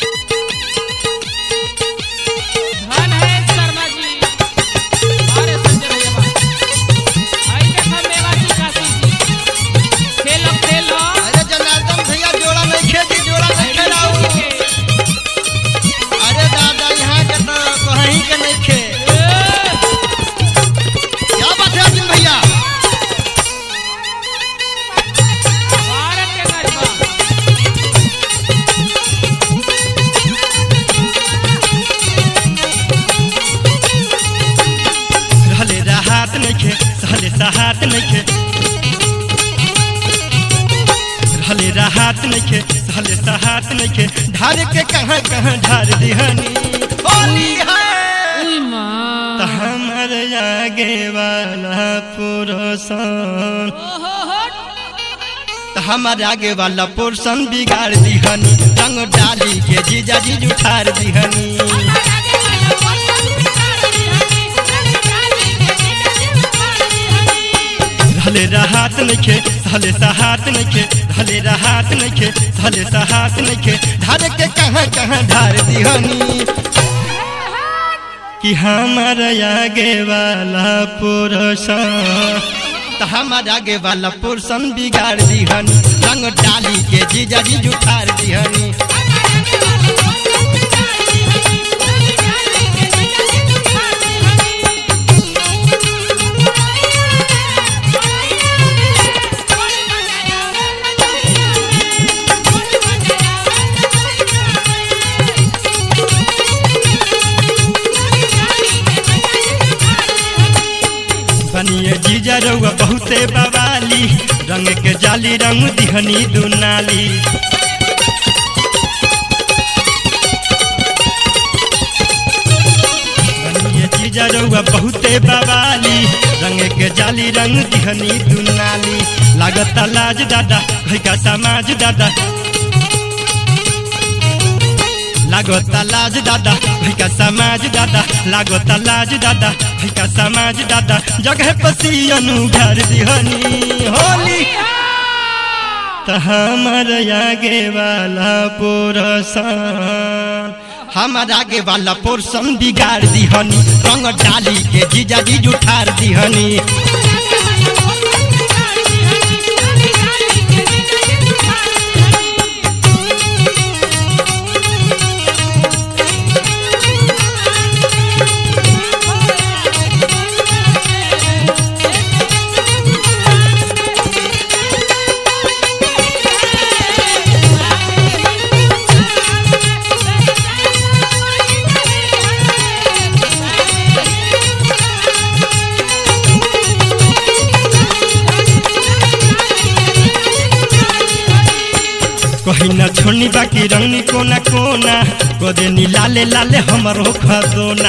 धन है शर्मा जी अरे संजय भैया बा आई देखा मेवाती काशी जी खेलो खेलो अरे जनार्दन भैया जोड़ा नहीं खेती जोड़ा नहीं खेलाऊ अरे दादा यहाँ के तो कहीं के नहीं खे क्या बात है अर्जुन भैया भारत के गरबा रहले राहत नइखे सहले सहात नइखे रहले राहत नइखे सहले सहात नइखे ढार के कहाँ कहाँ ढार दिहनी होली है उई मां त हमर आगे वाला पुरुषन ओहो हो त हमर आगे वाला पुरुषन बिगाड़ दिहनी रंग डाली के जीजा जी उठार दिहनी रहले राहत नइखे सहले सहात नइखे रहले राहत नइखे सहले सहात नइखे ढार के कहाँ कहाँ ढार दिहनी कि हमार आगे वाला पुरुषन त हमार आगे वाला पुरुषन बिगाड़ दिहनी रंग डाली के जीजा जी उठार दिहनी बनिए जीजा रउआ बहुते बवाली रंग के जाली रंग दिहनी दुनाली बनिए जीजा रउआ बहुते बवाली रंग के जाली रंग दिहनी दुनाली लागत लाज दादा भैका समाज दादा लागत लाज दादा भैका समाज दादा लागत लाज दादा भैका समाज दादा जगह पसियनु घर दिहनी होली त हमर आगे वाला पोरसन हमर आगे वाला पोरसन बिगाड़ दिहनी रंग डाली के जीजा जी उठार दिहनी कहीं न छोड़नी बाकी रंगनी कोना कोना कदे नी लाले लाले हमरो खदोना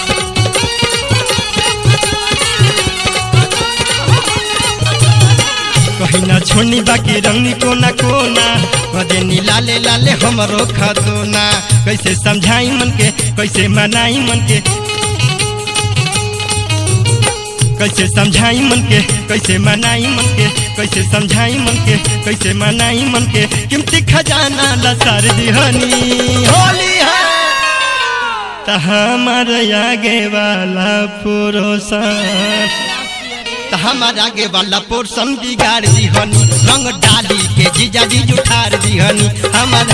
कहीं न छोड़नी बाकी रंगनी कोना कोना कदे नी लाले लाले हमरो खदोना कैसे समझाई मन के कैसे मनाई मन के कैसे समझाई मन के कैसे मनाई मन के कैसे समझाई मन के कैसे मनाई मन के कीमती खजाना लसार दिहनी होली है त हमर आगे वाला पुरुषन त हमर आगे वाला पुरुषन बिगाड़ दिहनी रंग डाली के जीजा जी उठार दिहनी हमर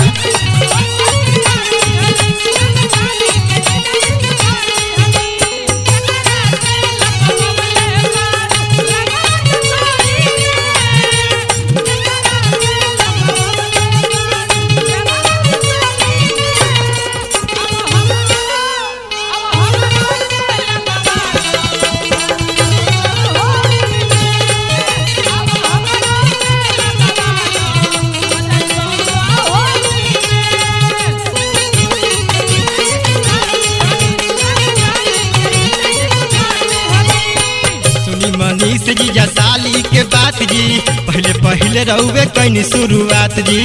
सुनी मनीष जी जा साली के बात जी पहले पहले रहुए कैनी शुरुआत जी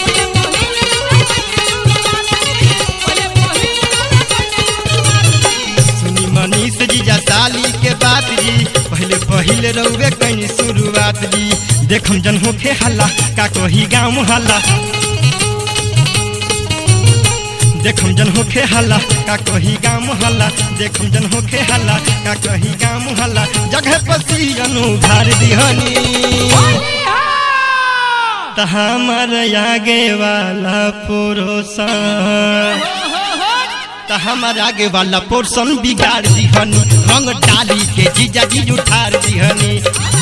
सुनी मनीष जी जा साली के बात जी पहले पहले रहुए कैनी शुरुआत जी देखम जन होखे हल्ला का कही गाँव हल्ला देखम जन होखे हल्ला का कही गाँव हल्ला देखम जन होखे हल्ला का कही गाँव हल्ला जगह पसियन उधार दिहनी त हमर आगे वाला पुरुषन त हमर आगे वाला पोर्सन बिगाड़ दिहनी रंग डाली के जीजा जी उठार दिहनी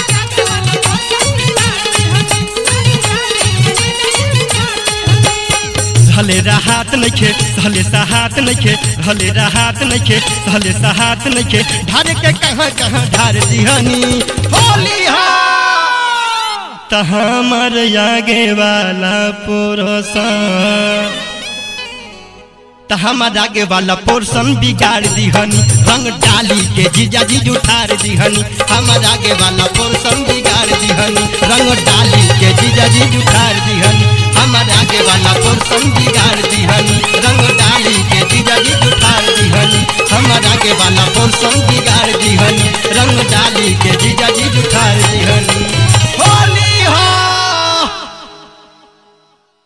हले राहत नइखे हले सहात नइखे हले राहत नइखे हले सहात नइखे ढार के कहाँ कहाँ ढार दिहनी होली हा त हमर आगे वाला पुरुषन त हमर आगे वाला पोर्सन बिगाड़ दिहनी रंग डाली के जीजा जी उठार दिहनी हमर आगे वाला पोर्सन बिगाड़ दिहनी रंग डाली के जीजा जी उठार दिहनी हमर आगे वाला पोर्सन बिगाड़